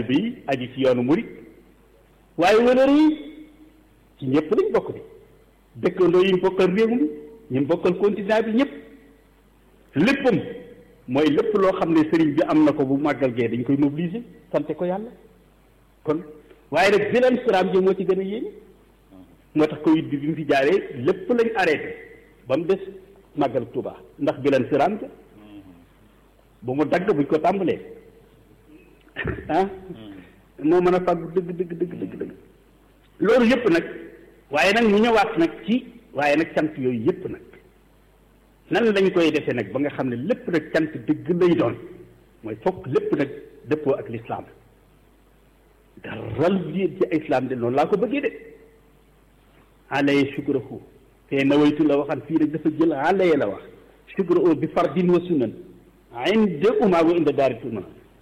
taalibe yi aji ci yoonu murit waaye wëlër yi ci ñëpp lañ bokk bi dëkkandoo yi mu bokkal réew mi ñu mu bokkal continent bi ñëpp léppam mooy lépp loo xam ne sëriñ bi am na ko bu màggal gee dañ koy mobiliser sante ko yàlla kon waaye nag bilan siraam ji moo ci gën a yéene moo tax Covid bi bi mu fi jaaree lépp lañ arrêté ba mu des màggal Tuuba ndax bilan siraam ja bu mu dagg buñ ko tàmbalee ah moo mën a fàggu dëgg dëgg dëgg dëgg dëgg loolu yëpp nag waaye nag mu ñëwaat nag ci waaye nag cant yooyu yëpp nag nan lañ koy defee nag ba nga xam ne lépp nag cant dëgg lay doon mooy fokk lépp nag dëppoo ak lislaam daral biir ci islam de noonu laa ko bëggee de alaye shukrahu te nawaytu la waxan fii rek dafa jël alaye la wax shukrahu bi fardin wa sunan inde uma wa inda daari tuma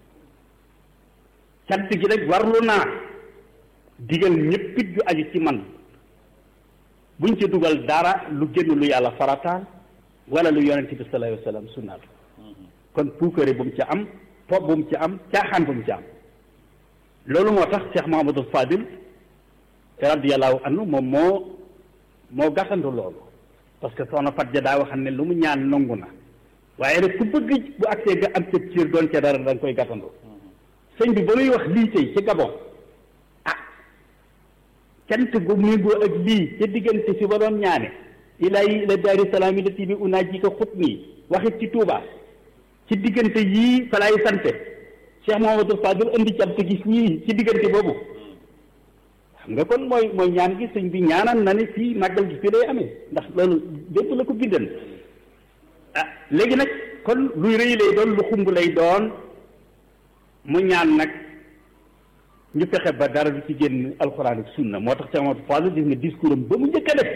cant gi rek warlu naa digal ñëppit ju aju ci man buñ ci dugal dara lu génn lu yàlla farataal wala lu yonente bi sallallahu alayhi wa sallam sunnaal kon puukare bu mu ci am po bu mu ci am caaxaan bu mu ci am loolu moo tax Cheikh Mahamadul Fadil radiyallahu anhu moom moo moo gàttandu loolu parce que soxna Fat ja daa waxam ne lu mu ñaan nangu na waaye nag ku bëgg bu agsee nga am cëb ciir doon ca dara da nga koy gàttandu sëñ bi ba muy wax lii tey ci Gabon ah cant gu méngoo ak lii ca diggante fi ba doon ñaane ilaahi ila daari salaam yi lati bi unaa ji ko xut nii waxit ci Touba ci diggante yii fa laay sante Cheikh Mouhamadou Fadil indi cant gi ñii ci diggante boobu xam nga kon mooy mooy ñaan gi sëñ bi ñaanal na ne fii màggal gi fii lay amee ndax loolu dépp la ko bindan ah léegi nag kon luy rëy lay doon lu xumb lay doon mu ñaan nag ñu fexe ba dara du ci génn alxuraan ak sunna moo tax Cheikh Mouhamadou Fadil gis nga discours am ba mu njëkk a def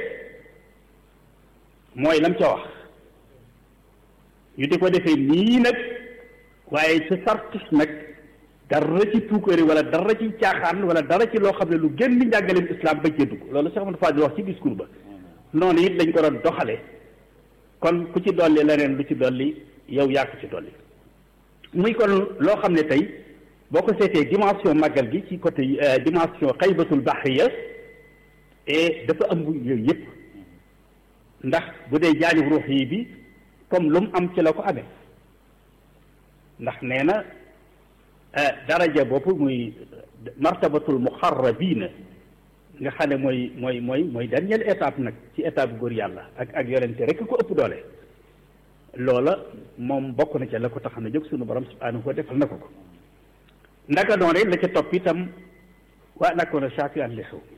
mooy lam ca wax ñu di ko defee nii nag waaye sa sartis nag dara ci puukari wala dara ci caaxaan wala dara ci loo xam ne lu génn njàngaleem islam ba cee dugg loolu Cheikh Mouhamadou Fadil wax ci discours ba noonu it lañ ko doon doxale kon ku ci dolli leneen lu ci dolli yow yaa ko ci dolli muy kon loo xam ne tey boo ko seetee dimension màggal gi ci côté dimension xaybatul bahriya et dafa ëmb yooyu yëpp ndax bu dee jaanib ruux yi bi comme lu mu am ci la ko amee ndax nee na daraja boobu muy martabatul muxarrabina nga xam ne mooy mooy mooy mooy dernière étape nag ci étape góor yàlla ak ak yonente rek ko ëpp doole loola moom bokk na ca la ko tax na jóg sunu borom subhanahu wa defal na ko ko ndaka doon rek la ca topp itam waa nakkoon a shakiran li xew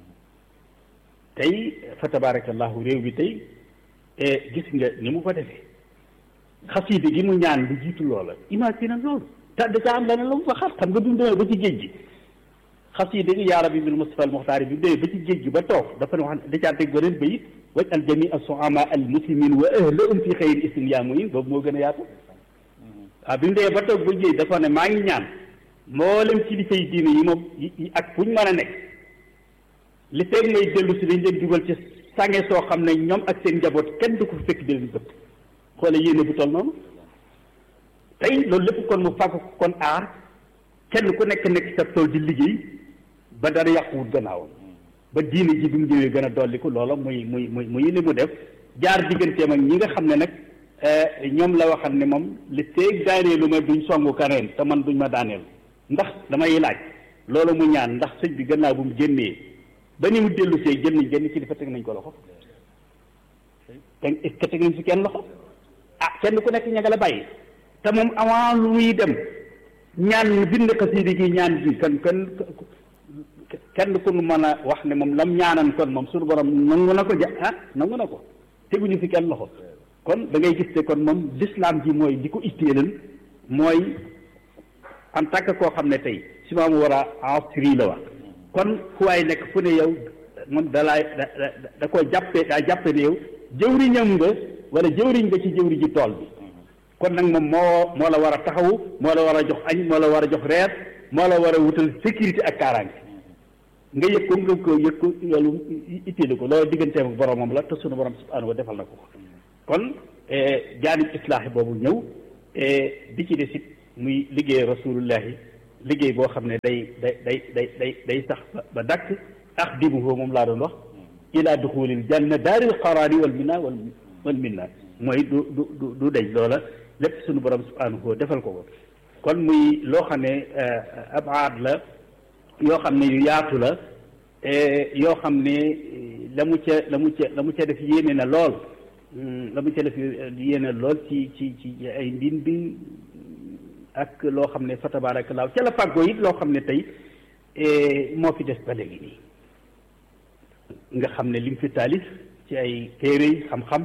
tey fa tabarakallahu réew bi tey gis nga ni mu ko defee xasiide gi mu ñaan lu jiitu loola imagine loolu te da caa am leneen la mu fa xar xam nga bi mu demee ba ci géej gi xasiide gi yaa rabbi bil mustafa al muxtaari bi mu demee ba ci géej gi ba toog dafa ne wax da caa teg beneen bayit waj al jami al soama al muslimin wa ahlahum fi xayri islam yaa muyin boobu moo gën a yaatu waaw bi mu demee ba toog ba géej dafa ne maa ngi ñaan mboolem kilifa yi diine yi moom yi ak fu ñu mën a nekk li feeg may dellu si dañ leen dugal ci sànge soo xam ne ñoom ak seen njaboot kenn du ko fekk di leen bëgg xoole yéene bu toll noonu tey loolu lépp kon mu fàgg kon aar kenn ku nekk nekk sa tool di liggéey ba dara yàquwut gannaawam ba diine ji bi mu ñëwee gën a dolliku loola muy muy muy muy li mu def jaar digganteem ak ñi nga xam ne nag ñoom la waxal ne moom li feeg daaneelu ma duñ songu kaneen te man duñ ma daaneel ndax damay laaj loolu mu ñaan ndax sëñ bi gannaaw bu mu génnee ba ni mu dellu see jël nañ genn kilifa teg nañ ko loxo te est-ce que teg nañ si kenn loxo ah kenn ku nekk ña nga la bàyyi te moom avant lu muy dem ñaan bind xasiidi gi ñaan gi kan kan kenn ku nu mën a wax ne moom lam ñaanan kon moom suñu borom nangu na ko ja ah nangu na ko teguñu fi kenn loxo kon da ngay gis te kon moom l'islam ji mooy di ko itteelal mooy en tant que koo xam ne tey si maamu war a asri la wax kon fu waay nekk fu ne yow moom dalaay da da koo jàppee daa jàppe ne yow jëwriñam nga wala jëwriñ nga ci jëwri ji tool bi kon nag moom moo moo la war a taxawu moo la war a jox añ moo la war a jox reer moo la war a wutal sécurité ak kaaraange nga yëg ko nga ko yëg ko loolu itteelu ko loolu digganteem ak boromam la te sunu borom subhanahu wa defal na ko kon jaanib islaahi boobu ñëw bi ci des it muy liggéey rasulullahi liggéey boo xam ne day day day day day day sax ba dakk ax dimuhu moom laa doon wax ila duxulil janna daaril qaraari wal minna wal wal minna mooy du du du du deñ loola lépp suñu borom subhanahu defal ko ko kon muy loo xam ne ab aad la yoo xam ne yu yaatu la yoo xam ne la mu ca la mu ca la mu ca def yéene na lool la mu ca def yéene lool ci ci ci ay ndin bi ak loo xam ne fa tabaarakallaahu ca la fàggoo it loo xam ne tey moo fi des ba léegi nii nga xam ne lim fi taalif ci ay téere yi xam-xam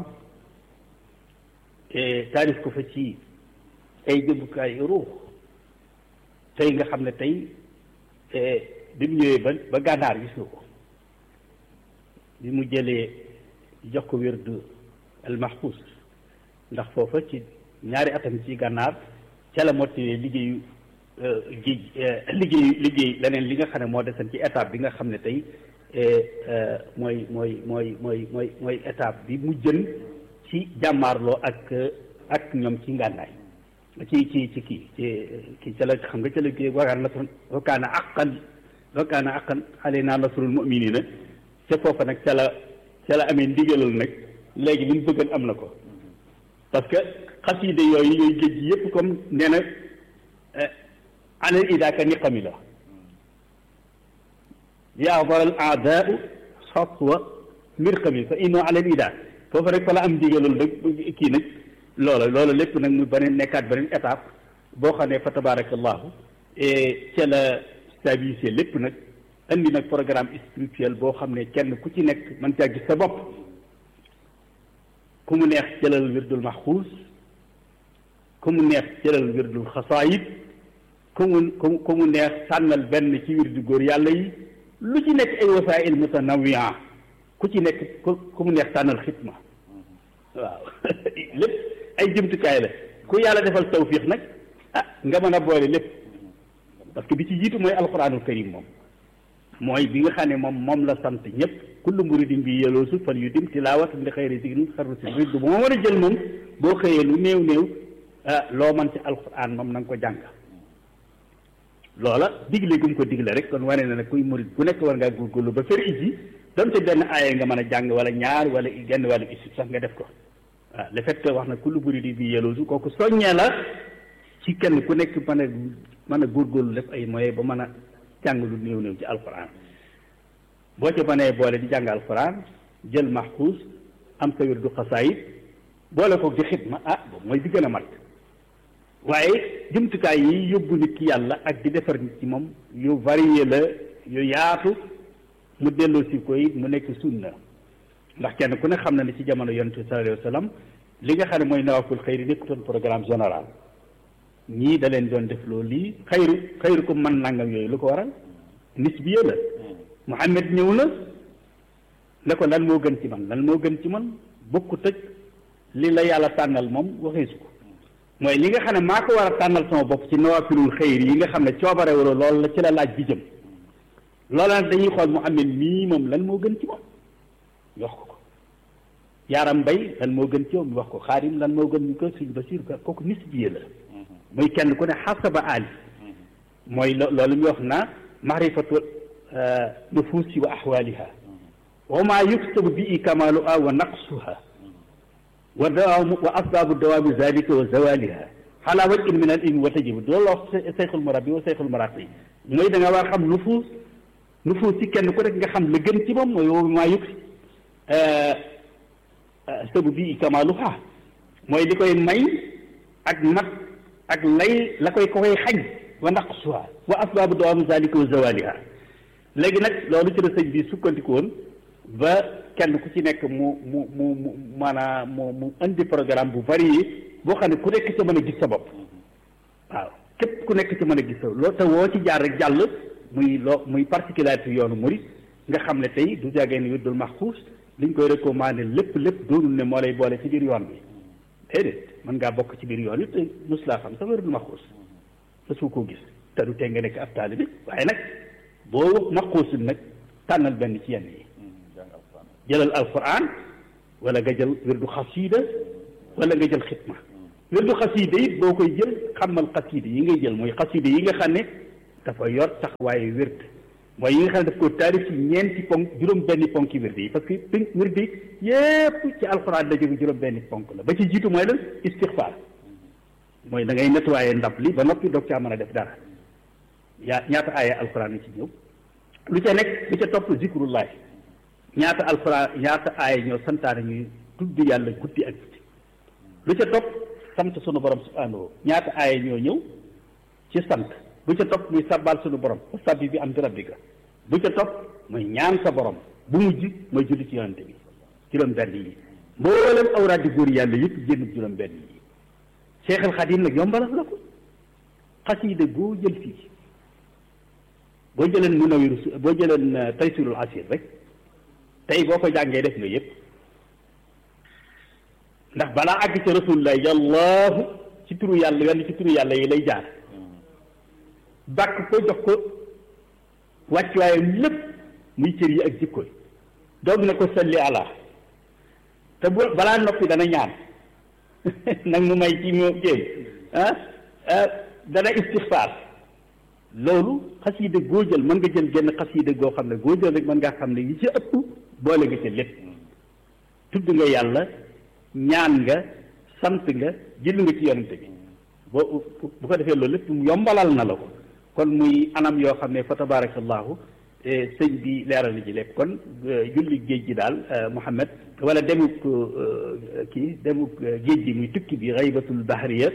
taalif ko fa ci ay jëmbukaay ruux tey nga xam ne tey bi mu ñëwee ba ba gànnaar gis nga ko bi mu jëlee jox ko wérdu al mahfuz ndax foofa ci ñaari atam ci gànnaar ca la mottali liggéeyu géej liggéeyu liggéey leneen li nga xam ne moo desan ci étape bi nga xam ne tey mooy mooy mooy mooy mooy mooy étape bi mu jën ci jàmmaarloo ak ak ñoom ci ngànnaay ci ci ci kii ci kii ca la xam nga ca la kii wakaan la wakaana aqan wakaana aqan alaynaa nasrul mu'miniina ca foofa nag ca la ca la amee ndigalal nag léegi li mu bëggoon am na ko parce que xasiide yooyu yooyu géej gi yëpp comme nee na alal idaaka niqami la yaadara al aadaau xatwa mirqami fa inno alal idaa foofu rek fa la am ndigalal nag kii nag loola loola lépp nag mu beneen nekkaat beneen étape boo xam ne fa tabarakallahu ca la stabilisé lépp nag andi nag programme spirituel boo xam ne kenn ku ci nekk mën caa gis sa bopp ku mu neex jëlal wirdul maxuus ku mu neex jëlal wirdul xasaayid ku mu ku ku mu neex sànnal benn ci wirdu góor yàlla yi lu ci nekk ay wasaa'il mutanawia ku ci nekk ku ku mu neex sànnal xitma waaw lépp ay jëmtukaay la ku yàlla defal tawfiix nag ah nga mën a boole lépp parce que bi ci jiitu mooy alquranul karim moom mooy bi nga xam ne moom moom la sant ñëpp kullu muridin bi yeloosu fal yu dim tilaawatan li xayri zikrin xarru si riddu bu ma mën a jël moom boo xëyee lu néew néew ah loo man ci alquran moom na nga ko jàng loola digle gum ko digle rek kon wane na ne kuy murid bu nekk war ngaa góorgóorlu ba fer iji donte benn aaya nga mën a jàng wala ñaar wala genn wàllu isib sax nga def ko waaw le fait que wax na kullu muridin bi yeloosu kooku soññee la ci kenn ku nekk mën a mën a góorgóorlu def ay moyens ba mën a jàng lu néew néew ci alquran boo ca mënee boole di jàng alquran jël maxfuus am sa wirdu xasaayid boole ko di xidma ah boobu mooy di gën a mat waaye jumtukaay yi yóbbu nit ki yàlla ak di defar nit ci moom yu varié la yu yaatu mu delloo si koy mu nekk sunna ndax kenn ku ne xam na ne ci jamono yonent bi sallallahu alayhi wa sallam li nga xam ne mooy nawaful xëyri nekkutoon programme général ñii da leen doon def loolu lii xayru xayru ko man nangam yooyu lu ko waral nisbiya la Muhammad ñëw na ne ko lan moo gën ci man lan moo gën ci man bokkut ak li la yàlla tànnal moom waxee su ko mooy li nga xam ne maa ko war a tànnal sama bopp ci nawafilul xayri yi nga xam ne coobare wala loolu la ci la laaj bi jëm loola nag dañuy xool Muhammad mii moom lan moo gën ci moom ñu wax ko ko yaaram mbay lan moo gën ci moom ñu wax ko xaadim lan moo gën ñu ko suñ basir kooku nisbiya la muy kenn ku ne xasaba ali mooy loolu ñu wax naa maarifatu nufuusi wa axwaaliha wa maa yuktabu bi kamaaluha wa naqsuha wa dawaamu wa asbaabu dawaami zalika wa zawaliha xalaa wajhin min al ilmi wa tajibu loolu la wax seyxul murabbi wa seyxul muraqi mooy da nga war xam nufuus nufuus si kenn ku nekk nga xam la gën ci moom mooy wa maa yuk sabu bi kamaaluha mooy li koy may ak mat ak lay la koy ko koy xañ wa naqsuha wa asbaabu dawaami zalika wa zawaliha léegi nag loolu ci la sëñ bi sukkandiku woon ba kenn ku ci nekk mu mu mu mu maanaam mu mu indi programme bu varié boo xam ne ku nekk ci mën a gis sa bopp waaw képp ku nekk ci mën a gis sa loo te woo ci jaar rek jàll muy loo muy particularité yoonu murid nga xam ne tey du jàggee ne wirdul maxfuus liñ koy recommandé lépp lépp doonul ne moo lay boole ci biir yoon bi déedéet mën ngaa bokk ci biir yoon it te mos laa xam sa wirdul maxfuus sa su koo gis te du tee nga nekk ab taalibe waaye nag boo maxfuusul nag tànnal benn ci yenn yi jëlal alquran wala nga jël wirdu xasida wala nga jël xitma wirdu xasida it boo koy jël xamal xasida yi ngay jël mooy xasida yi nga xam ne dafa yor taxawaayu wérd mooy yi nga xam ne daf ko taarif ci ñeenti ponk juróom benni ponk yi wérd yi parce que pin wérd yi yépp ci alxuraan la jóge juróom benni ponk la ba ci jiitu mooy lan istixfaar mooy da ngay nettoyé ndab li ba noppi doog caa mën a def dara yaa ñaata aaya alxuraan yi ci ñëw lu ca nekk lu ca topp zikrullahi ñaata alxuraan ñaata aaya ñoo santaane ñuy tudd yàlla guddi ak guddi lu ca topp sant sunu borom subhanahu ñaata aaya ñoo ñëw ci sant bu ca topp muy sabbal sunu borom sabbi bi am di rabbika bu ca topp muy ñaan sa borom bu mujj mooy julli ci yonante bi juróom benn yi mboolem awraadi góor yàlla yëpp génn juróom benn yi Cheikh al Xadim nag yombalal la ko xasiida goo jël fii boo jëleen Munawiru boo jëleen Taysirul Asir rek tey boo ko jàngee def nga yëpp ndax balaa àgg ci rasulullah yàllaahu ci turu yàlla wenn ci turu yàlla yi lay jaar bàkk ko jox ko wàccuwaayam lépp muy cër yi ak jikko yi doog ne ko salli ala te bu balaa noppi dana ñaan nag mu may ci moo jéem ah dana istixfaar loolu xasiida goo jël mën nga jël genn xasiida goo xam ne goo jël rek mën ngaa xam ne yi ci ëpp boole nga ca lépp tudd nga yàlla ñaan nga sant nga jël nga ci yonente bi boo bu ko defee loolu lépp yombalal na la ko kon muy anam yoo xam ne fa tabarakallahu sëñ bi leeral na ci lépp kon julli géej gi daal Muhammad wala demuk kii demuk géej gi muy tukki bi xaybatul bahriya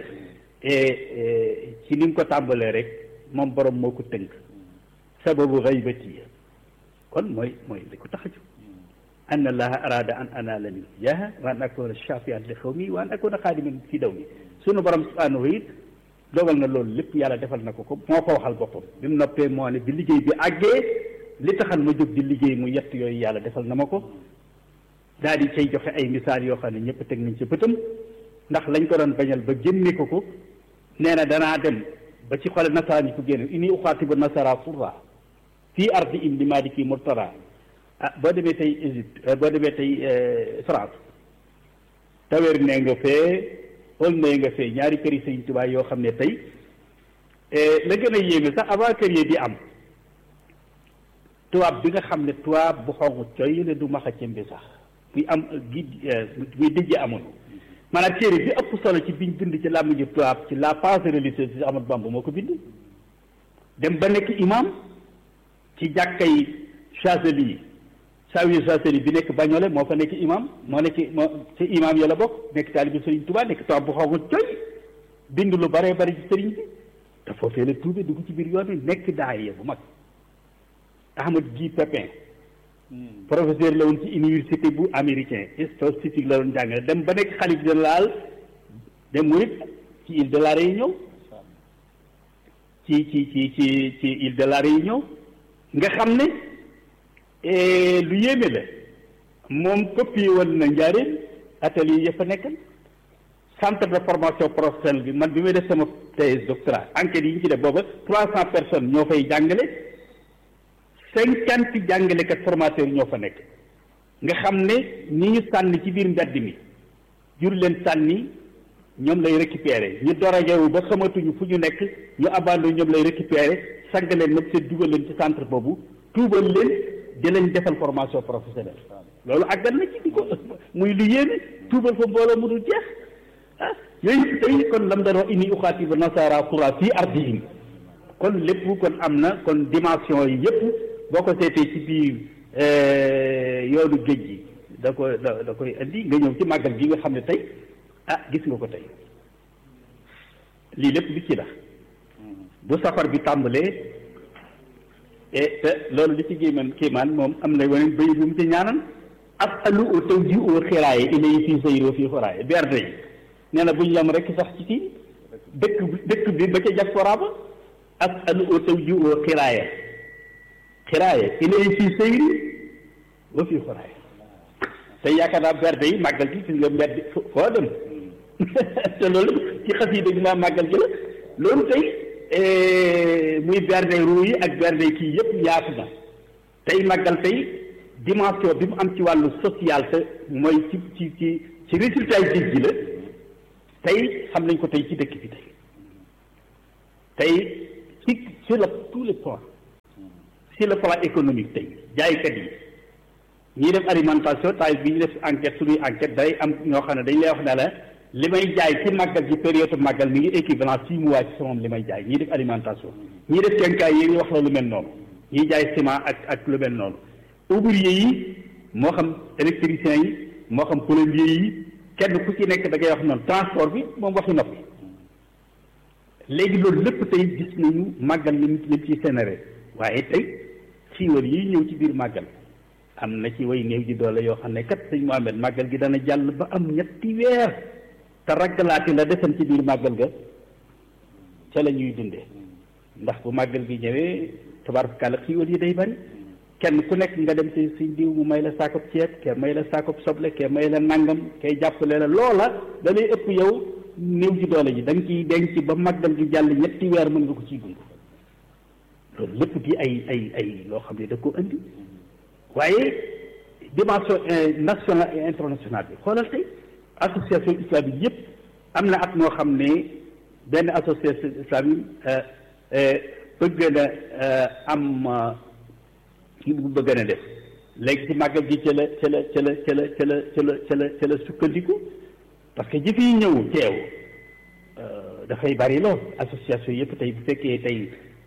ci ni nga ko tàmbalee rek moom borom moo ko tënk sababu xaybati kon mooy mooy li ko tax a jóg an allaha arada an anala min jaha wa an akuna shafian li xawmi wa an akuna xaadiman fi daw mi sunu borom subhanahu it dogal na loolu lépp yàlla defal na ko ko moo ko waxal boppam bi mu noppee moo ne bi liggéey bi àggee li taxal ma jóg di liggéey mu yett yooyu yàlla defal na ma ko daal di cay joxe ay misaal yoo xam ne ñëpp teg nañ ci bëtam ndax lañ ko doon bañal ba génne ko ko nee na danaa dem ba ci xole nasaraan yi ko génne ini uxaatibu nasara surra fii ardi im li maliki murtara ah boo demee tey Égypte boo demee tey France tawer ne nga fee ol ne nga fee ñaari kër yi Sëñ Tuubaa yoo xam ne tey la gën a yéeme sax avant kër yi di am tubaab bi nga xam ne tubaab bu xonq coy ne du maxa cëmbi sax buy am gi buy dijje amoon maanaam téere bi ëpp solo ci biñ bind ci làmmiñu tubaab ci la pensée religieuse ci Ahmadu Bamba moo ko bind dem ba nekk imam ci jàkkay Chazeli Zawiya Chazeli bi nekk Bagnolé moo fa nekk imam moo nekk moo ci imam ya la bokk nekk taalibi Sëriñ Tuubaa nekk tubaab bu xonq coy bind lu baree bari ci sëriñ bi te foofee la tuube dugg ci biir yoon wi nekk daaya bu mag Ahmad Guy Pépin professeur la woon ci université bu américain statistique la doon jàngale dem ba nekk xalif général dem murit ci île de la Réunion ci ci ci ci ci île de la Réunion nga xam ne lu yéeme la moom copié woon na njaareem atelier ya fa nekkal centre de formation professionnelle bi man bi may def sama thèse doctorat enquête yi ñu ci def booba trois cent personnes ñoo fay jàngale cinquante jàngalekat formateur ñoo fa nekk nga xam ne ñi ñu sànni ci biir mbedd mi jur leen sànni ñoom lay récupérer ñu doragewu ba xamatuñu fu ñu nekk ñu abandonné ñoom lay récupérer sàgg leen nag seen dugal leen ci centre boobu tuubal leen di leen defal formation professionnelle loolu àggal na ci di ko muy lu yéeme tuubal fa mbooloo mu dul jeex ah yooyu tey kon lam doon wax inni uxaatibu nasara qura fii ardihim kon lépp kon am na kon dimension yi yëpp boo ko seetee ci biir yoonu géej gi da ko da da koy indi nga ñëw ci màggal gi nga xam ne tey ah gis nga ko tey lii lépp li ci la bu safar bi tàmbalee te loolu li ci géeman kéemaan moom am na weneen bay bu mu ci ñaanan asalu o taw ji oo xiraaye ilay fii sayro fii xoraaye berde yi nee na buñ yam rek sax ci kii dëkk dëkk bi ba ca diaspora ba asalu o taw ji oo xiraaye xiraaye ilay fii sayri wa fii xoraaye te yaakaar naa berde yi màggal gi gis nga mbedd foo dem te loolu ci xasida gi maa màggal gi la loolu tey muy berde ruu yi ak berde kii yëpp yaatu na tey màggal tey dimension bi mu am ci wàllu social te mooy ci ci ci ci résultat yi géej gi la tey xam nañ ko tey ci dëkk bi tey tey ci sur le tous les plans sur le plan économique tey jaaykat yi ñiy def alimentation tay bi ñu def enquête suñuy enquête day am ñoo xam ne dañ lay wax ne la li may jaay ci màggal ci période màggal mi ngi équivalent six mois ci sama li may jaay ñiy def alimentation ñiy def kenkaay yi wax la lu mel noonu ñiy jaay ciment ak ak lu mel noonu ouvrier yi moo xam électricien yi moo xam plombier yi kenn ku ci nekk da ngay wax noonu transport bi moom waxi noppi léegi loolu lépp tey gis nañu màggal li li ci sénéré waaye tey xiiwal yi ñëw ci biir màggal am na ci way néew ji doole yoo xam ne kat sëñ Mohamed màggal gi dana jàll ba am ñetti weer te raggalaati la desan ci biir màggal ga ca la ñuy dundee ndax bu màggal gi ñëwee tabaarkalla xiiwal yi day bari kenn ku nekk nga dem ci suñ diw mu may la saakop ceeb ke may la saakop soble ke may la nangam kay jàppale la loola da lay ëpp yow néew ji doole ji da nga ciy denc ba màggal gi jàll ñetti weer mën nga ko ciy dund loolu lépp di ay ay ay loo xam ne da ko indi waaye dimension nationale et internationale bi xoolal tey association islamique yëpp am na at moo xam ne benn association islamique bëgg na am kii bu bëgg na def léegi ci màggal gi ca la ca la ca la ca la ca la ca la ca la ca la sukkandiku parce que jëf yi ñëw teew dafay bari lool association yëpp tey bu fekkee tey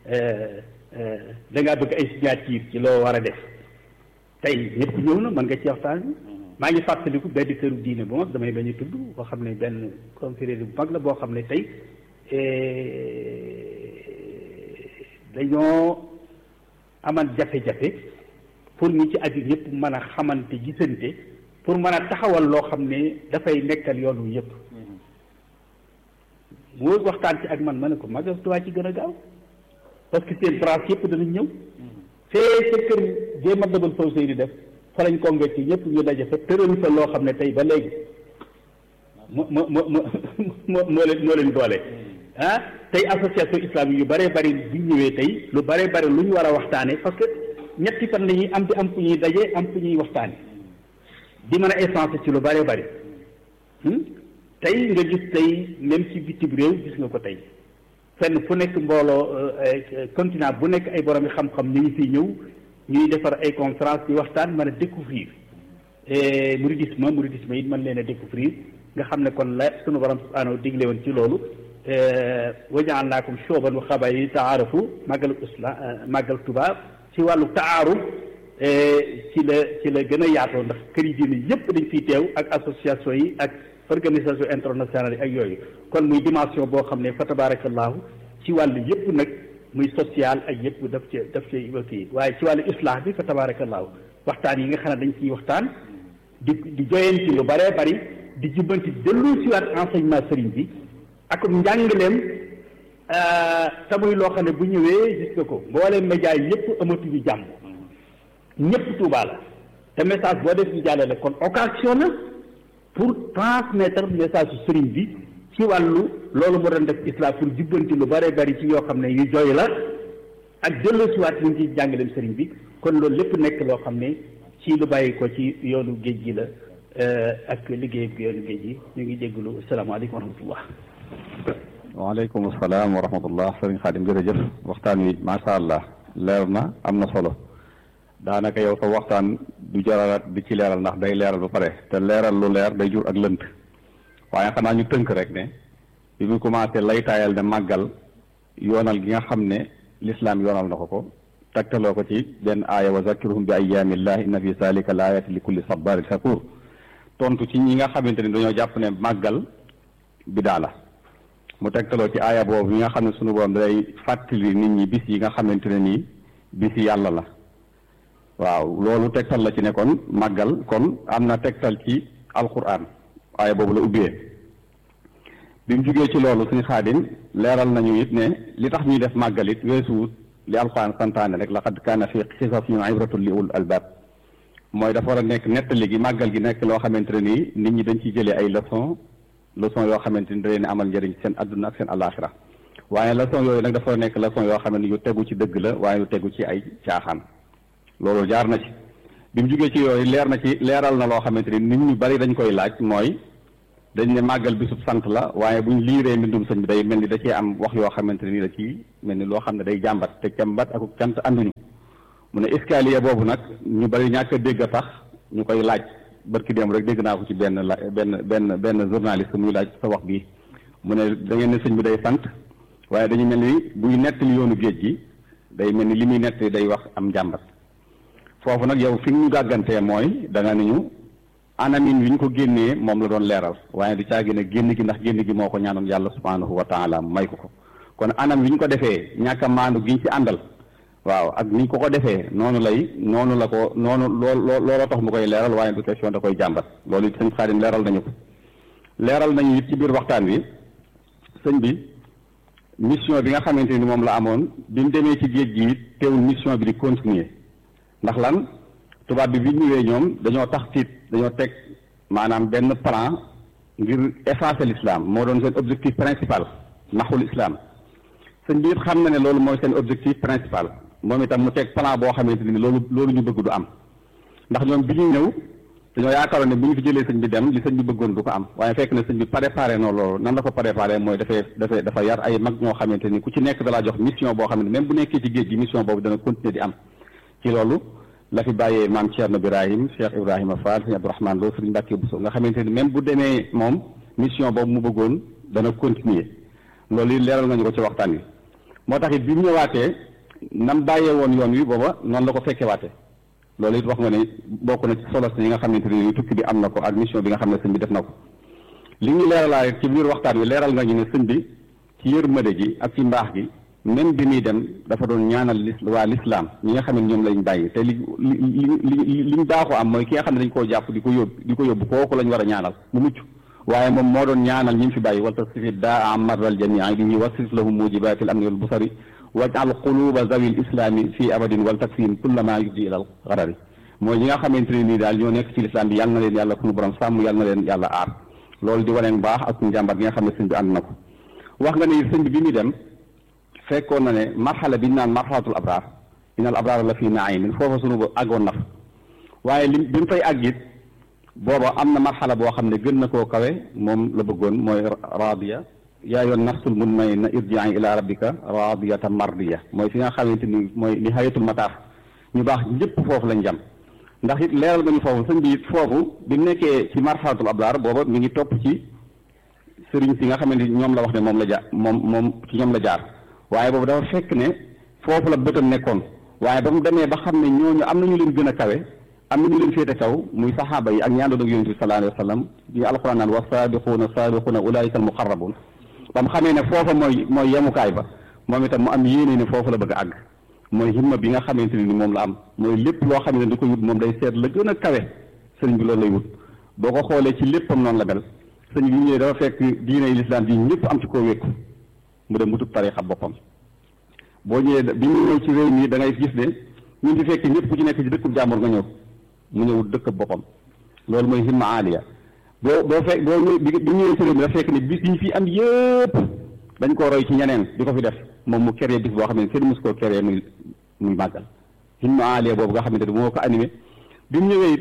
da ngaa bëgg ay signature ci loo war a def tey ñëpp ñëw na mën nga ci waxtaan bi maa ngi fàttaliku benn këru diine bu mag damay bañ a tudd boo xam ne benn confrérie bu mag la boo xam ne tey dañoo amal jafe-jafe pour ñi ci aju ñëpp mën a xamante gisante pour mën a taxawal loo xam ne dafay nekkal yoon wi yëpp mu waxtaan ci ak man ma ne ko magal Tuubaa ci gën a gaaw parce que seen branche yëpp danañ ñëw fee sa kër jéem a dabal faw sëy di def fa lañ convaincre ñëpp ñu daje fa tëral fa loo xam ne tey ba léegi moo moo moo moo moo leen moo leen doole ah tey association islamique yu bëree bëri bi ñëwee tey lu bëree bëri lu ñu war a waxtaane parce que ñetti fan la ñuy am di am fu ñuy daje am fu ñuy waxtaane di mën a essence ci lu bëree bëri tey nga gis tey même ci bitim réew gis nga ko tey fenn fu nekk mbooloo continent bu nekk ay borom xam-xam ñu ngi fiy ñëw ñuy defar ay conférence di waxtaan mën a découvrir mouridisme mouridisme it mën leen a découvrir nga xam ne kon la sunu borom subhanahu digle woon ci loolu waja'alnaakum shu'uban wa qabaa'ila ta'aarafu màggalu islam màggal Tuubaa ci wàllu taaruf ci la ci la gën a yaatoo ndax kër yi diine yëpp dañ fiy teew ak association yi ak organisation internationale yi ak yooyu kon muy dimension boo xam ne fa tabarakallahu ci wàllu yëpp nag muy social ak yëpp daf ci daf ci kii waaye ci wàllu islah bi fa tabarakallahu waxtaan yi nga xam ne dañ ciy waxtaan di di joyanti lu bëree bëri di jubbanti dellu si waat enseignement sëriñ bi ak njàngaleem te muy loo xam ne bu ñëwee gis nga ko mbooleem média yi yëpp amatuñu jàmm ñëpp Tuubaa la te message boo def ñu jàllale kon occasion la pour transmettre message su sëriñ bi ci wàllu loolu mu doon def islam pour jubbanti lu bëree bëri ci yoo xam ne yu jooy la ak dellu si waat ñu ci jàngaleem sëriñ bi kon loolu lépp nekk loo xam ne ci lu bàyyi ko ci yoonu géej gi la ak liggéey ak yoonu géej gi ñu ngi jégalu asalaamaaleykum wa rahmatullah waaleykum salaam wa rahmatullah sëriñ Xaadim jërëjëf waxtaan wi macha allah leer na am na solo daanaka yow sa waxtaan du jaralaat di ci leeral ndax day leeral ba pare te leeral lu leer day jur ak lënt waaye xanaa ñu tënk rek ne bi mu commencé lay taayal ne màggal yoonal gi nga xam ne lislaam yoonal na ko ko tegtaloo ko ci benn aaya wa zakkiruhum bi ayyaamillah inna fi zalika la ayati li kulli sabarin shakur tontu ci ñi nga xamante ni dañoo jàpp ne màggal bidaa la mu tegtaloo ci aaya boobu yi nga xam ne sunu borom day fàttali nit ñi bis yi nga xamante ne nii bis yàlla la waaw loolu tegtal la ci ne kon màggal kon am na tegtal ci alquran aaya boobu la ubbee bi mu jugee ci loolu suñu xaadim leeral nañu it ne li tax ñuy def màggal it weesuwut li alquran santaane rek laqad kaana fi qisasihim ibratun li ulul albab mooy dafa war a nekk nettali gi màggal gi nekk loo xamante ne nii nit ñi dañ ciy jëlee ay leçon leçon yoo xamante ni da leen amal njëriñ seen adduna ak seen alaxira waaye leçon yooyu nag dafa war a nekk leçon yoo xam ne yu tegu ci dëgg la waaye yu tegu ci ay caaxaan loolu jaar na ci bi mu jugee ci yooyu leer na ci leeral na loo xamante ni nit ñu bari dañ koy laaj mooy dañ ne màggal bisub sant la waaye buñ liiree mbindum sëñ bi day mel ni da cee am wax yoo xamante ne nii da ci mel ni loo xam ne day jàmbat te jàmbat ak cant ànduñu mu ne escalier boobu nag ñu bari ñàkk a dégg a tax ñu koy laaj barki dem rek dégg naa ko ci benn la benn benn benn journaliste muy laaj sa wax bii mu ne da ngeen ne sëñ bi day sant waaye dañu mel ni buy nettali yoonu géej gi day mel ni li muy nettali day wax am jàmbat foofu nag yow fi ñu gàggantee mooy da nga ni ñu anamin wi ñu ko génnee moom la doon leeral waaye du caagi ne génn gi ndax génn gi moo ko ñaanoon yàlla subhanahu wa taala may ko ko kon anam wi ñu ko defee ñàkk a maandu gi ñu ci àndal waaw ak ni ñu ko ko defee noonu lay noonu la ko noonu loo looloo tax mu koy leeral waaye du question da koy jàmbat loolu it sëñ Xaadim leeral nañu ko leeral nañu it ci biir waxtaan wi sëñ bi mission bi nga xamante ni moom la amoon bi mu demee ci géej gi it teewul mission bi di continuer ndax lan tubaab bi bi ñëwee ñoom dañoo tax tiit dañoo teg maanaam benn plan ngir effacer l'islam moo doon seen objectif principal naxul islam sëñ bi it xam na ne loolu mooy seen objectif principal moom itam mu teg plan boo xamante ni loolu loolu ñu bëgg du am ndax ñoom bi ñuy ñëw dañoo yaakaaroon ne bu ñu fi jëlee sëñ bi dem li sëñ bi bëggoon du ko am waaye fekk na sëñ bi préparé noonu loolu nan la ko préparé mooy dafay dafay dafa yar ay mag ñoo xamante ni ku ci nekk dalaa jox mission boo xam ne même bu nekkee ci géej gi mission boobu dana continuer di am ci loolu la fi bàyyee maam Thierno Birahim Cheikh Ibrahima Fall sëñ Abdourahmane Lo sëñ Mbàkke Bousso nga xamante ni même bu demee moom mission boobu mu bëggoon dana continuer loolu yi leeral nga ñu ko ci waxtaan wi moo tax it bi mu ñëwaatee nam bàyyee woon yoon wi booba noonu la ko fekke waate loolu it wax nga ne bokk na ci solo yi nga xamante ni tukki bi am na ko ak mission bi nga xam ne sëñ bi def na ko li ñu leeralaa ci biir waxtaan wi leeral nga ñu ne sëñ bi ci yërmande ji ak ci mbaax gi même bi muy dem dafa doon ñaanal lis waa l'islam ñi nga xam ne ñoom lañ bàyyi te li li li li liñ baaxoo am mooy ki nga xam ne dañ koo jàpp di ko yóbbu di ko yóbbu kooku lañ war a ñaanal mu mucc waaye moom moo doon ñaanal ñi mu fi bàyyi wal tasrifi daa amarral jamii bihi wasrif lahum mujibatil amni wal busari wajal quluba zawil islami fii abadin wal takfihim kullama yuddi ilal garari mooy ñi nga xamante ne nii daal ñoo nekk ci lislaam bi yàlla na leen yàlla sunu borom sàmm yàlla na leen yàlla aar loolu di waneen baax ak njàmbar gi nga xam ne sëñ bi ànd na ko wax nga ne sëñ bi bi muy dem fekkoon na ne marxala bi ñu naan marxalatul abraar inal abraar la fii naimin foofa sunu ba àggoon na fa waaye li bi mu fay àggit booba am na marxala boo xam ne gën na koo kawe moom la bëggoon mooy raadiya yaa yoon nafsul mutmainna irji'i ila rabbika radiyatan mardiya mooy fi nga xamante ni mooy nihayatul mataaf ñu baax ñëpp foofu lañ jam ndax it leeral nga ñu foofu sëñ bi it foofu bi mu nekkee ci marxalatul abraar booba mi ngi topp ci sëriñ si nga xamante ni ñoom la wax ne moom la jaar moom moom ci ñoom la jaar waaye boobu dafa fekk ne foofu la bëtam nekkoon waaye ba mu demee ba xam ne ñooñu am na ñu leen gën a kawe am na ñu leen féete kaw muy saxaaba yi ak ñi àndoon ak yonent bi sallallahu alayhi wa sallam yi alquran naan wa saabiquuna saabiquuna ulaika al muqarrabun ba mu xamee ne foofa mooy mooy yemukaay ba moom itam mu am yéene ne foofu la bëgg a àgg mooy himma bi nga xamante ni moom la am mooy lépp loo xam ne di ko wut moom day seet la gën a kawe sëriñ bi loolu lay wut boo ko xoolee ci léppam noonu la mel sëriñ bi ñëwee dafa fekk diine lislaam bi ñëpp am ci koo wékku mu dem wutub tarixa boppam boo ñëwee bi ñu ñëw ci réew mi da ngay gis ne ñun di fekk ñëpp ku ci nekk ci dëkkub jàmbur nga ñëw mu ñëw dëkk boppam loolu mooy himma aaliya boo boo fekk boo ñëw bi bi ñëwee ci réew mi dafa fekk ne bis yi ñu fi am yëpp dañ koo roy ci ñeneen di ko fi def moom mu créé bis boo xam ne kenn mës koo créé muy muy màggal himma aaliya boobu nga xamante ne moo ko animé bi mu ñëwee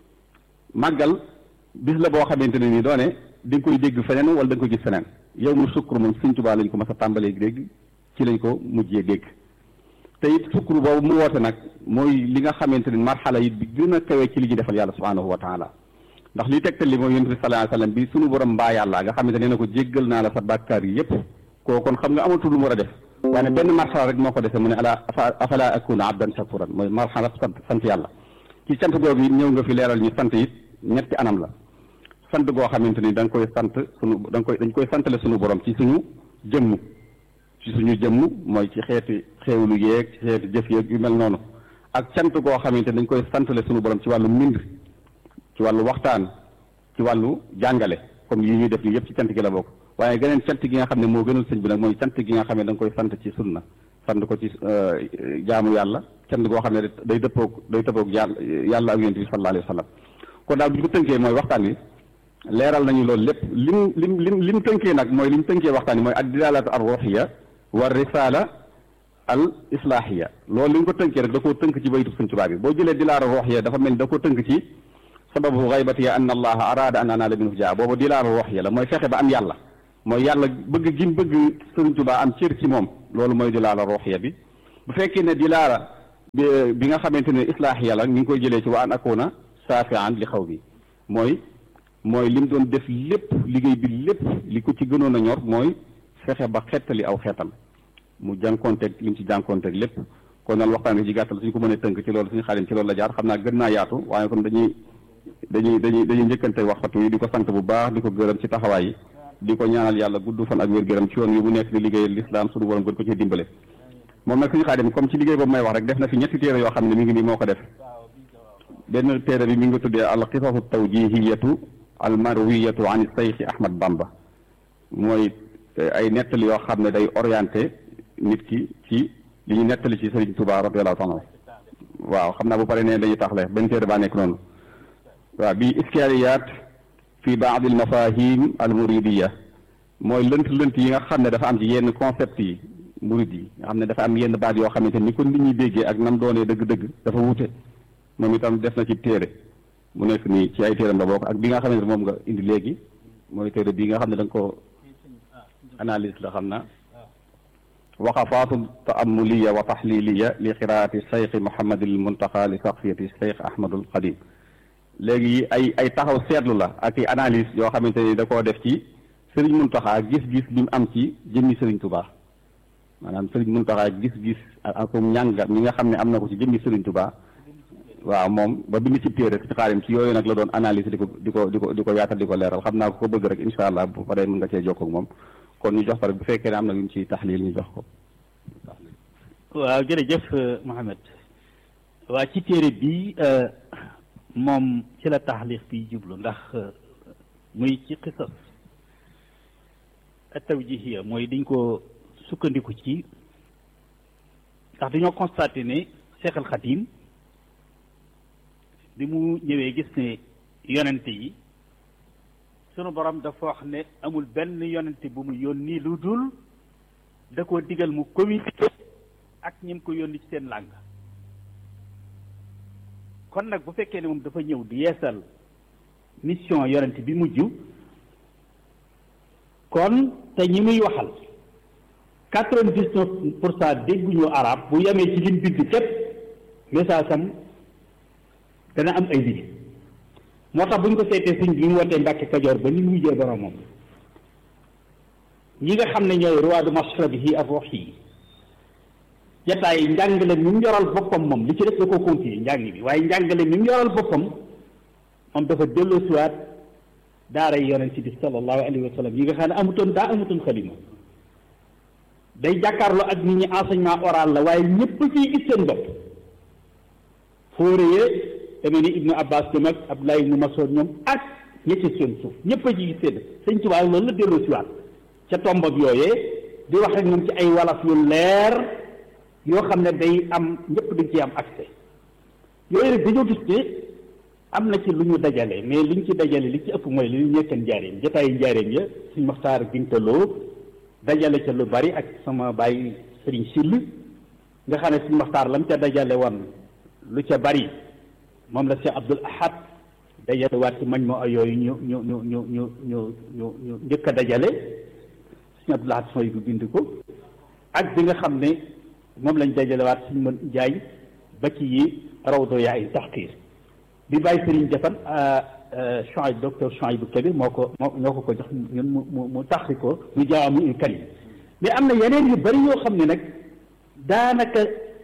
màggal bis la boo xamante ne nii doone di nga koy dégg feneen wala da nga koy gis feneen yow mu sukkur moom Sëñ Tuubaa lañ ko mas a tàmbalee dégg ci lañ ko mujjee dégg te it sukkur boobu mu woote nag mooy li nga xamante ni marxala yi bi gën a kawee ci li ñu defal yàlla subhanahu wa taala ndax li tegtal li mooy yonent bi sallallahu alayhi wasallam bi sunu borom mbaa yàlla nga xamante nee na ko jéggal naa la sa bàkkaar yi yépp koo kon xam nga amatul lu mu war a def waaye ne benn marxala rek moo ko defee mu ne ala afala akuna abdan shakuran mooy marxala sant sant yàlla ci sant googu it ñëw nga fi leeral ñu sant it ñetti anam la sant goo xamante ni da nga koy sant sunu da nga koy dañ koy santale sunu borom ci suñu jëmm ci suñu jëmm mooy ci xeeti xéewlu yeeg ci xeeti jëf yeeg yu mel noonu ak cant goo xamante dañ koy santale sunu borom ci wàllu mbind ci wàllu waxtaan ci wàllu jàngale comme yi ñuy def nii yëpp ci cant gi la bokk waaye geneen cant gi nga xam ne moo gënal sëñ bi nag mooy cant gi nga xam ne da nga koy sant ci sunna sant ko ci jaamu yàlla cant goo xam ne day dëppoog day dëppoog yàlla ak yonent bi sallallahu alayhi wa sallam kon daal bu ñu ko tënkee mooy waxtaan wi leeral nañu loolu lépp lim lim lim lim tënkee nag mooy lim tënkee waxtaan wi mooy ad dilalatu ar ruhiya wa risala al islahiya loolu li nga ko tënkee rek da koo tënk ci baytu Sëñ Tuubaa bi boo jëlee dilaala ruhiya dafa mel ni da koo tënk ci sababu xaybati ya anna allaha araada an anaala minhu jaa boobu dilaala ruux ya la mooy fexe ba am yàlla mooy yàlla bëgg gi mu bëgg Sëriñ Tuubaa am cër ci moom loolu mooy dilaala ruux ya bi bu fekkee ne dilaala bi nga xamante ne islaax yàlla ñu ngi koy jëlee ci wa an akuna saafian li xaw bi mooy mooy li mu doon def lépp liggéey bi lépp li ko ci gënoon a ñor mooy fexe ba xettali aw xeetam mu jànkoonteeg li mu ci jànkoonteeg lépp kon nag waxtaan bi ci gàttal suñ ko mënee tënk ci loolu suñu xaalim ci loolu la jaar xam naa gën naa yaatu waaye kon dañuy dañuy dañuy dañuy njëkkante waxtu yi di ko sant bu baax di ko gërëm ci taxawaay yi di ko ñaanal yàlla gudd fan ak wér-gërëm ci yoon wi bu nekk di liggéeyal lislaam suñu borom gën ko ci dimbale moom nag suñu xaadim comme ci liggéey boobu may wax rek def na fi ñetti téere yoo xam ne mi ngi nii moo ko def benn téere bi mi ngi tuddee al qisasu tawjihiyatu al marwiyatu an sayxi ahmad bamba mooy ay nettali yoo xam ne day orienté nit ki ci li ñu nettali ci sëriñ Tuubaa radiyallaahu taala waaw xam naa bu pare ne dañuy taxle benn téere baa nekk noonu waaw bi iskaaliyaat fi baad al mafahim al muridiya mooy lënt lënt yi nga xam ne dafa am ci yenn concept yi murid yi nga xam ne dafa am yenn baat yoo xamante ni ko nit ñi déggee ak nam doonee dëgg-dëgg dafa wute moom itam def na ci téere mu nekk nii ci ay téeram la bokk ak bi nga xamante ne moom nga indi léegi mooy téere bii nga xam ne da nga ko analyse la xam na waqafaatu taamuliya wa taxliliya li qiraati cheikh mohamadil muntaqa li saqfiyati cheikh ahmadul qadim léegi ay ay taxaw seetlu la ak i analyse yoo xamante ni da koo def ci sëriñ muntaxa gis-gis bi mu am ci jëmmi sëriñ tubaa maanaam sëriñ muntaxa gis-gis ak njàngat mi nga xam ne am na ko ci jëmmi sëriñ tubaa waaw moom ba bind ci téere ci xaarim ci yooyu nag la doon analyse di ko di ko di ko di ko yaatal di ko leeral xam naa ko ko bëgg rek incha allah bu paree mën nga cee jokkoo ak moom kon ñu jox ko rek bu fekkee ne am na lu ñu ci taxlil ñu jox ko. waaw jërëjëf Mohamed waa ci téere bi moom ci la taxlix bi jublu ndax muy ci xisas tawjihiya mooy dañ ko sukkandiku ci ndax dañoo constaté ne Cheikh al Khadim bi mu ñëwee gis ne yonente yi sunu borom dafa wax ne amul benn yonente bu mu yónni lu dul da koo digal mu communiqué ak ñi mu ko yónni ci seen làng kon nag bu fekkee ne moom dafa ñëw di yeesal mission yonente bi mujj kon te ñi muy waxal quatre-vingt-dix-neuf pour cent dégguñu arab bu yemee ci lim bind képp message am dana am ay liggéey moo tax bu ñu ko seetee sëñ bi mu wootee Mbàkke Kajoor ba ni mu wujjee boromam ñi nga xam ne ñooy ruwaadu mashrabihi ak ruux yi jataay njàngale mi mu yoral boppam moom li ci def da ko continuer njàng bi waaye njàngale mi mu yoral boppam moom dafa delloosiwaat daara yi yonent bi sallallahu alayhi wa sallam yi nga xam ne amutoon daa amutoon xalima day jàkkaarloo ak nit ñi enseignement oral la waaye ñëpp ciy gis seen bopp fóoree demee ni ibnu abbas ñoom ak abdoulaye ibnu masoud ñoom ak ña ci seen suuf ñëpp a ci gis seen sëñ Tuubaa loolu la delloo siwaat ca tombab yooyee di wax ak ñoom ci ay walaf yu leer yoo xam ne day am ñëpp dañ ci am accès yooyu rek dañoo gis ne am na ci lu ñu dajale mais liñ ci dajale li ci ëpp mooy li ñu ñekkan njaareem jotaayu njaareem ya suñ maxtaar gintaloo dajale ca lu bari ak sama bàyyi sëriñ sill nga xam ne suñ maxtaar lam ca dajale woon lu ca bari moom la Cheikh Abdul Ahad dajale waat ci mañ moo yooyu ñu ñu ñu ñu ñu ñu ñu ñu njëkk a dajale suñu Abdul Ahad sooy bu bind ko ak bi nga xam ne moom lañ dajale waat suñu mën jaay ba ci yi rawdo yaay taxqiir bi bàyyi sëriñ jafan Chouaib docteur Chouaib bu Kabir moo ko moo ñoo ko ko jox ñun mu mu mu taxri ko mu jaamu ul kalim mais am na yeneen yu bari yoo xam ne nag daanaka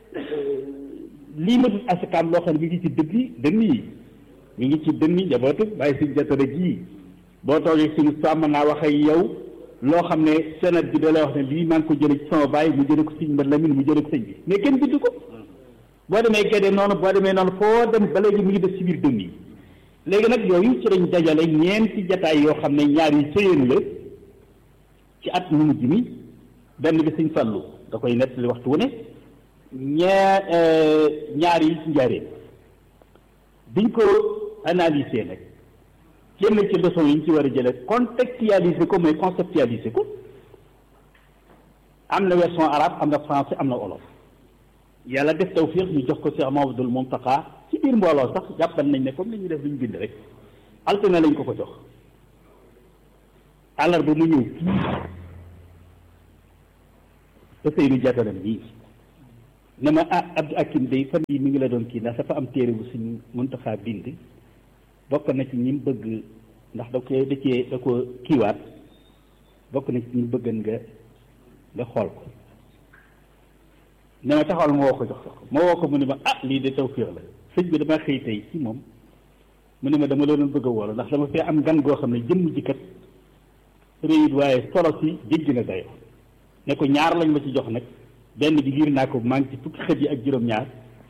lii ma dul asakaam loo xam ne mi ngi ci dënni dënn yi mi ngi ci dënni njabootu bàyyi si jatara ji boo toogee suñu sàmm naa wax ak yow loo xam ne senat bi da lay wax ne lii maa ngi ko jële ci sama bàyyi mu jële ko sëñ Mbat Lamin mu jële ko sëñ bi mais kenn bind ko boo demee Gédé noonu boo demee noonu foo dem ba léegi mu ngi def ci biir dënn yi léegi nag yooyu ci lañ dajale ñeenti jataay yoo xam ne ñaar yi sëyeen la ci at mu mujj mi benn bi sëñ Fallu da koy nettali waxtu wu ne ñaar ñaar yi ci njaareen biñ ko analyser nag génn ci leçon yi ñu ci war a jële contextualiser ko mooy conceptualiser ko am na version arabe am na français am na wolof yàlla def tawfiq ñu jox ko Cheikh Mamadul Muntaqa ci biir mbooloo sax jàppal nañ ne comme li ñuy def lu ñu bind rek altine lañ ko ko jox àllarba mu ñëw fii te Seydou Diatara bii ne ma ah Abdou Akim day fan yi mi ngi la doon kii ndax dafa am téere bu suñ Muntaqa bind bokk na ci ñi mu bëgg ndax da koy da cee da ko kiiwaat bokk na ci ñi mu bëggan nga nga xool ko ne ma taxawal ma woo ko jox ko ma woo ko mu ne ma ah lii de tawfiix la sëñ bi dama xëy tey ci moom mu ne ma dama la doon bëgg a woo ndax dama fee am gan goo xam ne jëmm ji kat réyit waaye solo si jéggi na dayo ne ko ñaar lañ ma ci jox nag benn bi liir naa ko maa ngi ci fukki xët yi ak juróom-ñaar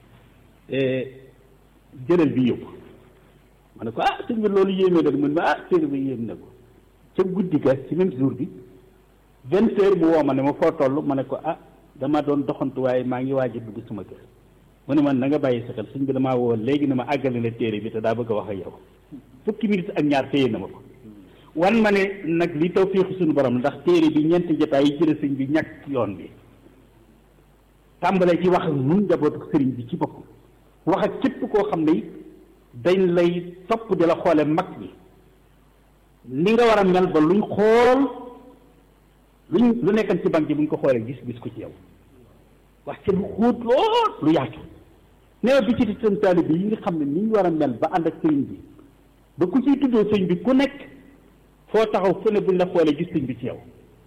jëlal bi yóbbu ma ne ko ah sëñ bi loolu yéemee na mu ne ma ah téere bi yéem na ko ca guddi ga ci même jour bi vingt heures mu woo ma ne ma foo toll ma ne ko ah dama doon doxantu waaye maa ngi waaj a dugg suma kër mu ne man na nga bàyyi sa xel sëñ bi damaa woo léegi ne ma àggale la téere bi te daa bëgg a wax ak yow fukki minutes ak ñaar téye na ma ko wan ma ne nag li tawfiixu suñu borom ndax téere bi ñeenti jotaay yi jële sëñ bi ñàkk yoon bi tàmbalee ci wax ak nun njabootu sëriñ bi ci bopp wax ak képp koo xam ne dañ lay topp di la xoole mag ñi ni nga war a mel ba luñ xool luñ lu nekkan ci banque bi buñ ko xoolee gis gis ko ci yow wax ci lu xóot lool lu yaatu nee bi ci seen taalibe yi nga xam ne ni ñu war a mel ba ànd ak sëriñ bi ba ku ciy tuddoo sëriñ bi ku nekk foo taxaw fu ne buñ la xoolee gis sëriñ bi ci yow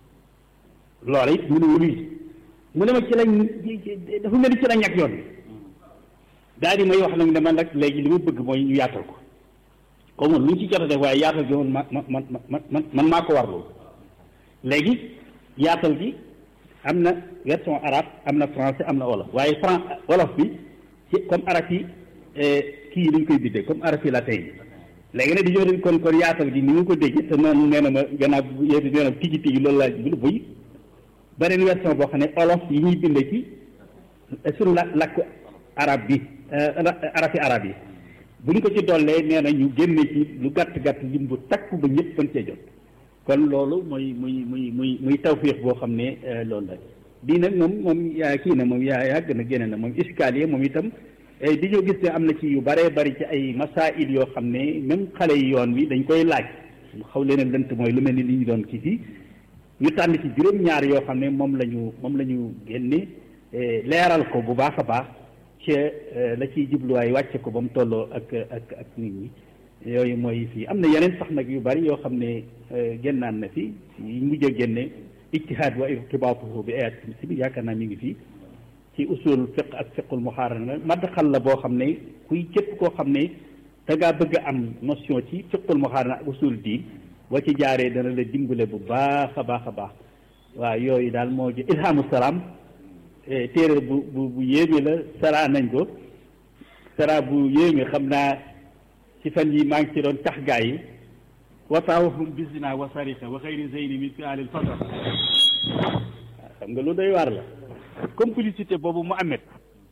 loola it mu ne wuluy mu ne ma ci lañ dafa mel ni ci la ñàkk yoon bi daal di may wax nag ne man nag léegi li ma bëgg mooy ñu yaatal ko comme lu ñu ci jot a def waaye yaatal gi man ma man man man man maa ko warlu léegi yaatal gi am na version arabe am na français am na wolof waaye fran wolof bi ci comme arab yi kii yi dañ koy biddee comme arab yi latin yi léegi nag di ñëw kon kon yaatal gi ni mu ko déggee te noonu nee na ma gannaaw yéen nee na tigi tigi loolu laa bu buy beneen version boo xam ne olof yi ñuy bindee ci suñu la làkk arab bi arafi arab yi bu ñu ko ci dollee nee na ñu génne ci lu gàtt gàtt lim bu takku ba ñëpp mën cee jot kon loolu mooy muy muy muy muy tawfiix boo xam ne loolu la bii nag moom moom yaa kii na moom yaa yàgg na génne na moom iskaliye moom itam di ñoo gis ne am na ci yu bëree bëri ci ay masail yoo xam ne même xale yi yoon wi dañ koy laaj xaw leen a lënt mooy lu mel ni li ñu doon kii fii ñu tànn ci juróom-ñaar yoo xam ne moom la ñu moom la ñu génne leeral ko bu baax a baax ci la ciy jubluwaay wàcce ko ba mu tolloo ak ak ak nit ñi yooyu mooy fii am na yeneen sax nag yu bari yoo xam ne génnaan na fi yi mujj a génne ijtihaad wa irtibaatuhu bi ayat si yaakaar naa mi ngi fii ci usul fiq ak fiqul muxaarana madxal la boo xam ne kuy képp koo xam ne da ngaa bëgg a am notion ci fiqul muxaarana ak usul diin boo ci jaaree dana la dimbale bu baax a baax a baax waaw yooyu daal moo ji ilhamu salaam téere bu bu bu yéeme la sara nañ ko sara bu yéeme xam naa ci fan yi maa ngi ci doon tax gaa yi wataawahum bisina wa sarika wa xayri zeyni min fi alil fadl xam nga lu doy waar la complicité boobu mu amet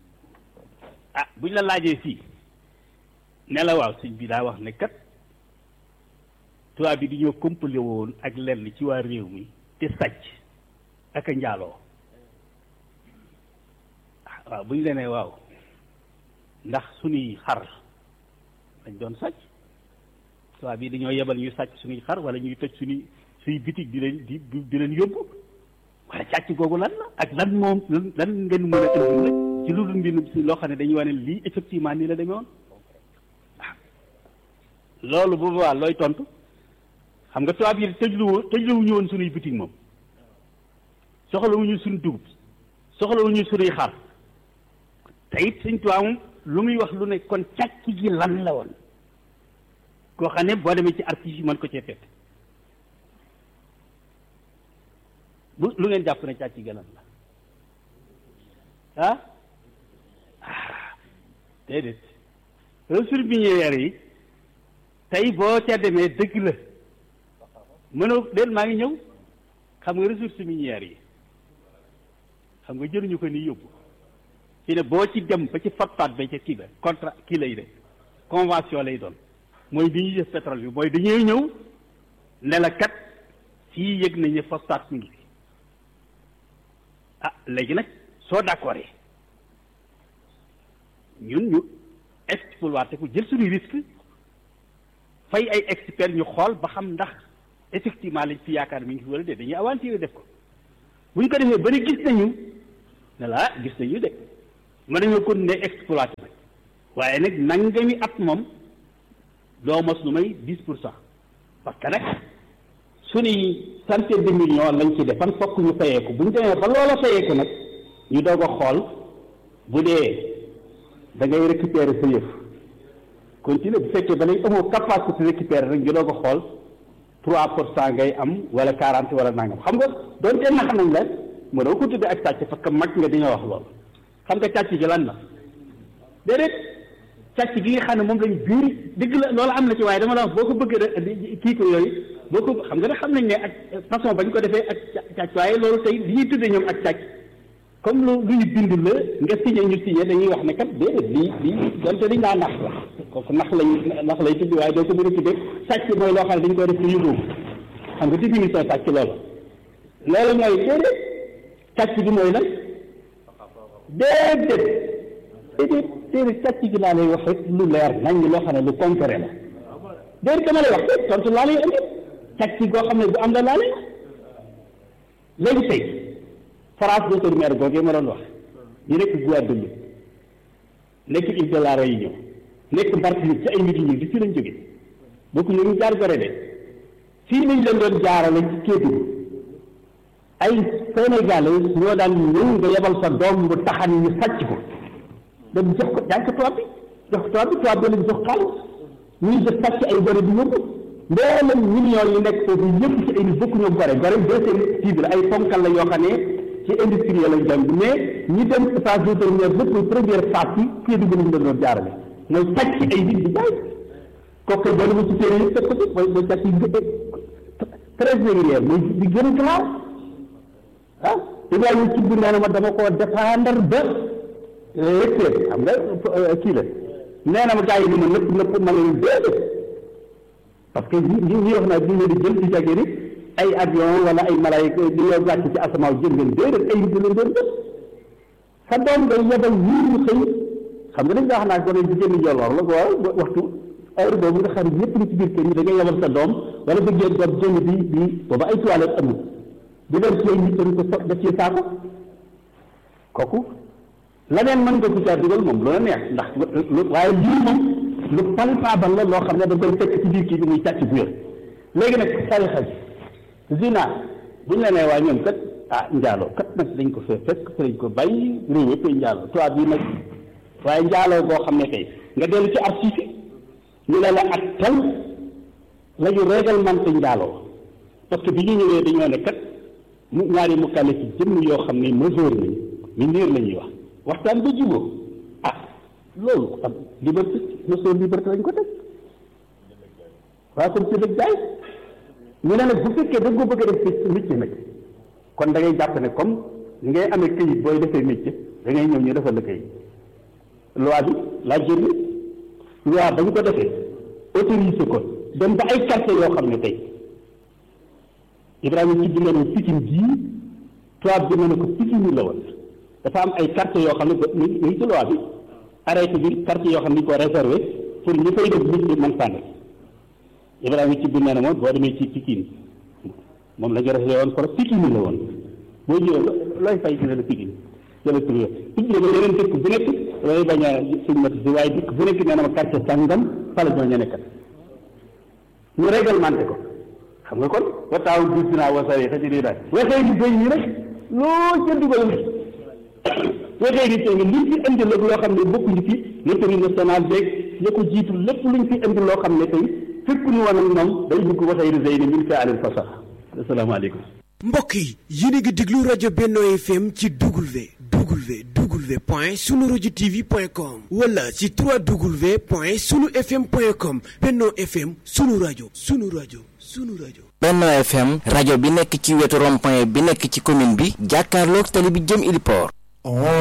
ah buñ la laajee fii ne la waaw sëñ bi daa wax ne kat tubaab bi di ñoo compli woon ak lenn ci waa réew mi te sàcc ak a njaaloo waaw bu ñu la nee waaw ndax suñuy xar dañ doon sàcc tubaab bi dañoo yebal ñu sàcc suñuy xar wala ñuy toj suñuy suñuy bitig di leen di di leen yóbbu wala càcc googu lan la ak lan moom lan ngeen mën a indi rek ci lu dul mbir si loo xam ne dañuy wane lii effectivement nii la demee woon loolu bu boobaa looy tontu xam nga tubaab yi tëjluwu tëjluwuñu woon suñuy bitig moom soxlawuñu suñu dugub soxlawuñu suñuy xar te it suñ tubaab moom lu muy wax lu ne kon càcc gi lan la woon koo xam ne boo demee ci archives yi mën ko cee fekk bu lu ngeen jàpp ne càcc gi lan la ah déedéet ressources minières yi tey boo ca demee dëgg la mënoo déet maa ngi ñëw xam nga ressources minières yi xam nga jëluñu ko ni yóbbu fi ne boo ci dem ba ci fatfaat ba ca kii ba contrat kii lay de convention lay doon mooy bi ñuy def pétrole bi mooy dañuy ñëw ne la kat fii yëg nañ ne phosphate mi ngi fi ah léegi nag soo d'accord ñun ñu exploité ko jël suñu risque fay ay experts ñu xool ba xam ndax effectivement lañ fi yaakaar mi ngi fi wala de dañuy aventure def ko bu ñu ko defee bari gis nañu ne la gis nañu de mën nañoo continuer exploité nag waaye nag nangami at moom doo mos lu may dix pour cent parce que nag suñuy centaine de millions lañ ci defan fokk ñu fayeeku bu ñu demee ba loola fayeeku nag ñu doog a xool bu dee da ngay récupérer sa yëf continuer bu fekkee ba léegi amoo capacité récupérer rek ñu doog a xool trois pour cent ngay am wala quarante wala nangam xam nga doonte nax nañ la mënoo ko tuddee ak càcc parce que mag nga di nga wax loolu xam nga càcc gi lan la déedéet càcc gi nga xam ne moom lañ biir dëgg la loolu am na ci waaye dama la wax boo ko bëggee rek kii ko yooyu boo ko xam nga ne xam nañ ne ak façon bañ ko defee ak càcc waaye loolu tey li ñuy tuddee ñoom ak càcc comme lu lu ñu bind la nga signé ñu signé dañuy wax ne kat déedéet lii lii donte dañ laa nax la kooku nax lañ nax lay tudd waaye doo ko mën a tuddee sàcc mooy loo xam ne dañ koy def ci yóbbu xam nga définition sàcc loolu loolu mooy déedéet càcc gi mooy lan déedéet déedéet déedéet càcc gi laa lay wax rek lu leer nañ loo xam ne lu concret la déedéet dama lay wax rek tontu laa lay indi càcc goo xam ne bu am la laa lay wax léegi tey France vétérinaire googee ma doon wax ñu nekk Guadeloupe nekk île de la Réunion nekk Martinique ci ay nit ñi di fii lañ jóge bokku ñu ngi jaar gore de fii lañ leen doon jaarale ci Kédougou ay Sénégalais ñoo daan ñëw nga yebal sa doom bu taxan ñu sàcc ko dem jox ko jàng ko tubaab bi jox ko tubaab bi tubaab bi lañ jox xaalis ñuy def sàcc ay gore di yóbbu mboolem millions yi nekk foofu yëpp ci ay nit bokku ñoo gore gore deuxième cible ay ponkal la yoo xam ne ci industrie lañ dem mais ñi dem phase de première lépp première phase bi Kédougou lañ leen doon jaarale mooy sàcc ay nit di jaay kooku boo demee ci téere yi teg ko ci mooy mooy sàcc yi très régulier mooy di gën a grave ah Ibrahima ci biir nee na ma dama koo dépendre ba recteur xam nga kii la nee na ma gars yi ni ma nëpp nëpp ma leen déedéet parce que ñi ñi wax naa ñu di jël di jagee ni ay avion wala ay malaayika di ñoo wàcc ci asamaaw jël ngeen déedéet ay nit leen doon def sa doom day yebal ñii ñu xëy xam nga dañ wax naa gone jigéen ñi jolloor la waaw waxtu heure boobu nga xam ne ñëpp ni ci biir kër yi da ngay yebal sa doom wala bëggee doom jënd bi bi booba ay toilette amul di dem ci ay nit dañ ko so def ci saako kooku leneen mën nga ko caa dugal moom lu la neex ndax waaye lii moom lu palpable la loo xam ne da koy fekk ci biir kii bi muy càcc bu wér léegi nag tarixa bi zina buñ la nee waa ñoom kat ah njaaloo kat nag dañ ko fee fekk fa lañ ko bàyyi réew yëpp ay njaaloo tubaab yi nag waaye njaaloo boo xam ne tey nga dellu ci article ñu ne la ak tel la ñu réglementé njaaloo parce que bi ñu ñëwee dañoo ne kat mu ñaari mu kale ci jëmm yoo xam ne majeur nañ mineur la ñuy wax waxtaan ba jubóo ah loolu am liberté notion liberté lañ ko teg waaw comme ci dëgg jaay ñu ne nag bu fekkee da nga ko bëgg a def métier nag kon da ngay jàpp ne comme ni ngay amee këyit booy defee métier da ngay ñëw ñu defal la këyit loi bi laa génn loi ba ñu ko defee autorisé ko dem ba ay quartier yoo xam ne tey Ibrahima ci bi ne ne Pikine jii tubaab bi ne ne ko Pikine la woon dafa am ay quartier yoo xam ne ba mu ngi ci loi bi arrêté bi quartier yoo xam ne ñu ko réservé pour ñu fay def nit ñi mën sànni Ibrahima ci bi nee na moom boo demee ci Pikine moom la ñu réservé woon pour Pikine la woon boo ñëwee looy fay dina la Pikine jëla tur Pikine ba yeneen dëkk bu nekk looy bañ a suñ mati si waaye dëkk bu nekk nee na ma quartier sàngam fa la ñoo ña nekkat ñu réglementé ko xam nga kon wa taaw bi dinaa wasare xa ci lii daal waxee di béy ñi rek loo ca dugal waxee di tey nga liñ fi indi la loo xam ne bokkuñu fi loterie nationale beeg ña ko jiitu lépp luñ fi indi loo xam ne tey fekkuñu woon ak ñoom day dugg waxee di zey ne min fi alil fasax asalaamaaleykum mbokk yi yéen a ngi déglu rajo Benno FM ci W W W point sunu rajo TV point com wala ci 3W point sunu FM point com Benno FM sunu rajo sunu rajo sunu rajo. Benno FM rajo bi nekk ci wetu rond-point bi nekk ci commune bi jàkkaarloog tali bi jëm Ili Port